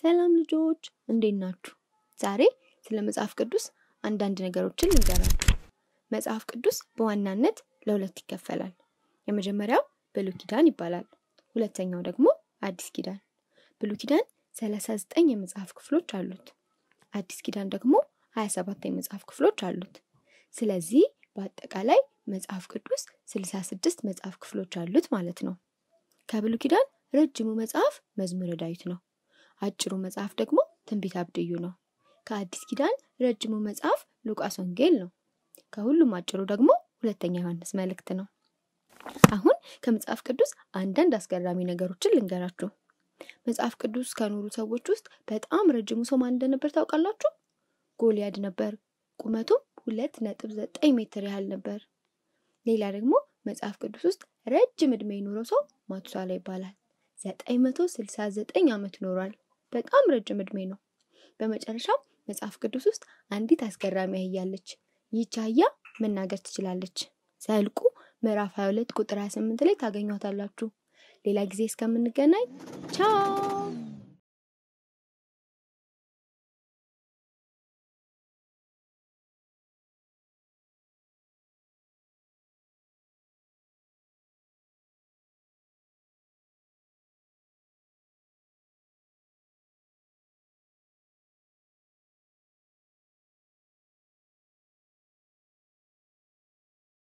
ሰላም ልጆች እንዴት ናችሁ? ዛሬ ስለ መጽሐፍ ቅዱስ አንዳንድ ነገሮችን ልንገራችሁ። መጽሐፍ ቅዱስ በዋናነት ለሁለት ይከፈላል። የመጀመሪያው ብሉይ ኪዳን ይባላል። ሁለተኛው ደግሞ አዲስ ኪዳን። ብሉይ ኪዳን 39 የመጽሐፍ ክፍሎች አሉት። አዲስ ኪዳን ደግሞ 27 የመጽሐፍ ክፍሎች አሉት። ስለዚህ በአጠቃላይ መጽሐፍ ቅዱስ 66 መጽሐፍ ክፍሎች አሉት ማለት ነው። ከብሉይ ኪዳን ረጅሙ መጽሐፍ መዝሙረ ዳዊት ነው። አጭሩ መጽሐፍ ደግሞ ትንቢተ አብድዩ ነው። ከአዲስ ኪዳን ረጅሙ መጽሐፍ ሉቃስ ወንጌል ነው። ከሁሉም አጭሩ ደግሞ ሁለተኛ ዮሐንስ መልእክት ነው። አሁን ከመጽሐፍ ቅዱስ አንዳንድ አስገራሚ ነገሮችን ልንገራችሁ። መጽሐፍ ቅዱስ ከኖሩ ሰዎች ውስጥ በጣም ረጅሙ ሰው ማን እንደነበር ታውቃላችሁ? ጎልያድ ነበር። ቁመቱም ሁለት ነጥብ ዘጠኝ ሜትር ያህል ነበር። ሌላ ደግሞ መጽሐፍ ቅዱስ ውስጥ ረጅም ዕድሜ የኖረው ሰው ማቱሳላ ይባላል። ዘጠኝ መቶ ስልሳ ዘጠኝ ዓመት ኖሯል። በጣም ረጅም ዕድሜ ነው። በመጨረሻም መጽሐፍ ቅዱስ ውስጥ አንዲት አስገራሚ አህያ አለች። ይህች አህያ መናገር ትችላለች። ዘኍልቍ ምዕራፍ 22 ቁጥር 28 ላይ ታገኟታላችሁ። ሌላ ጊዜ እስከምንገናኝ ቻው።